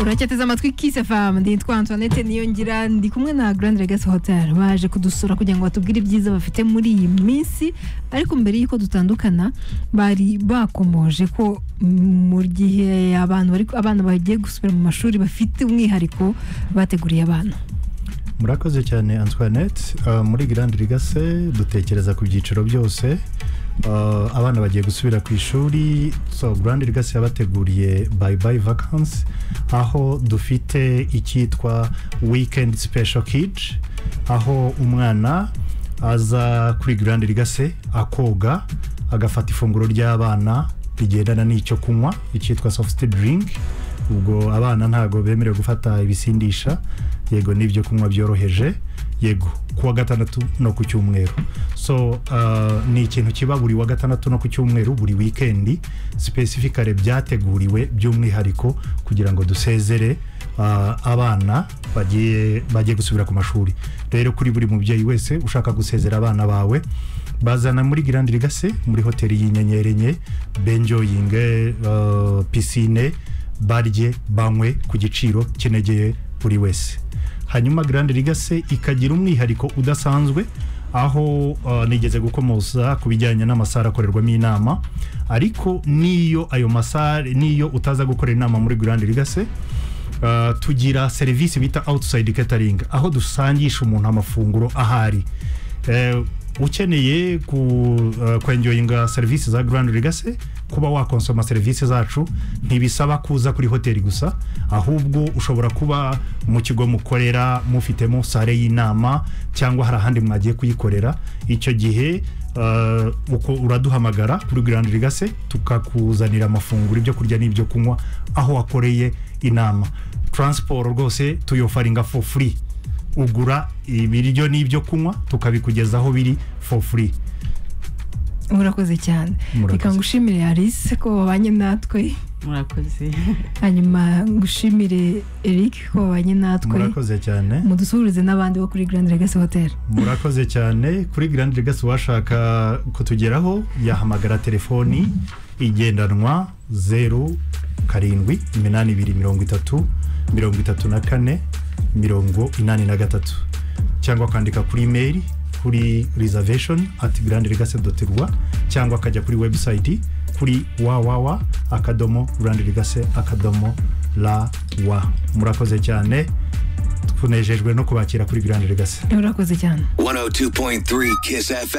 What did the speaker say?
uracyateze amatwi kise famu nditwa antoinette niyongira ndi kumwe na grand legacy hotel baje kudusura kugira ngo batubwire ibyiza bafite muri iyi minsi ariko mbere y'uko dutandukana bari bakomoje ko mu gihe abantu bari abana bagiye gusubira mu mashuri bafite umwihariko bateguriye abana murakoze cyane antoinette Ah, muri grand legacy dutekereza ku byiciro byose Ah, abana bagiye gusubira ku ishuri so grand legacy yabateguriye bye bye vacancy aho dufite icyitwa weekend special kids aho umwana aza kuri grand legacy akoga agafata ifunguro ry'abana rigendana n'icyo kunywa icyitwa soft drink ubwo abana ntabwo bemerewe gufata ibisindisha yego n'ibyo kunywa byoroheje yego ku wa gatandatu no ku cyumweru so uh, ni ikintu kiba buri wa gatandatu no ku cyumweru buri wikendi specifically byateguriwe by'umwihariko kugira ngo dusezere uh, abana bagiye bagiye gusubira ku mashuri rero kuri buri mubyeyi wese ushaka gusezera abana bawe bazana muri Grand Legacy muri hoteli y'inyenyeri enye benjoyinge uh, pisine barye banywe ku giciro kinegeye buri wese hanyuma Grand Legacy ikagira umwihariko udasanzwe aho uh, nigeze gukomoza ku bijyanye n'amasara akorerwamo inama ariko n'iyo ayo masare n'iyo utaza gukora inama muri Grand Legacy Uh, tugira serivisi bita outside catering aho dusangisha umuntu amafunguro ahari Eh, ukeneye ku, uh, kwenjoyinga serivisi za Grand Legacy kuba wakonsoma serivisi zacu ntibisaba kuza kuri hoteli gusa ahubwo ushobora kuba mu kigo mukorera mufitemo sare y'inama cyangwa hari ahandi mwagiye kuyikorera icyo gihe uh, uko uraduhamagara kuri Grand Legacy tukakuzanira amafunguro ibyo kurya n'ibyo kunywa aho wakoreye inama transport rwose tuyofaringa for free ugura ibiryo n'ibyo kunywa tukabikugezaho biri for free murakoze cyane Murakoze. reka ngushimire alice ko wabanye natwe murakoze hanyuma ngushimire eric ko wabanye natwe murakoze cyane mudusuhurize n'abandi bo kuri grand legacy hotel murakoze cyane kuri Grand Legacy washaka kutugeraho yahamagara telefoni igendanwa zeru karindwi iminani ibiri mirongo itatu mirongo itatu na kane mirongo inani na gatatu cyangwa akandika kuri imeri kuri reservation at grandlegacy.rwa cyangwa akajya kuri website kuri www akadomo grandlegacy akadomo la wa murakoze cyane tunejejwe no kubakira kuri Grand Legacy murakoze cyane 102.3 Kiss FM.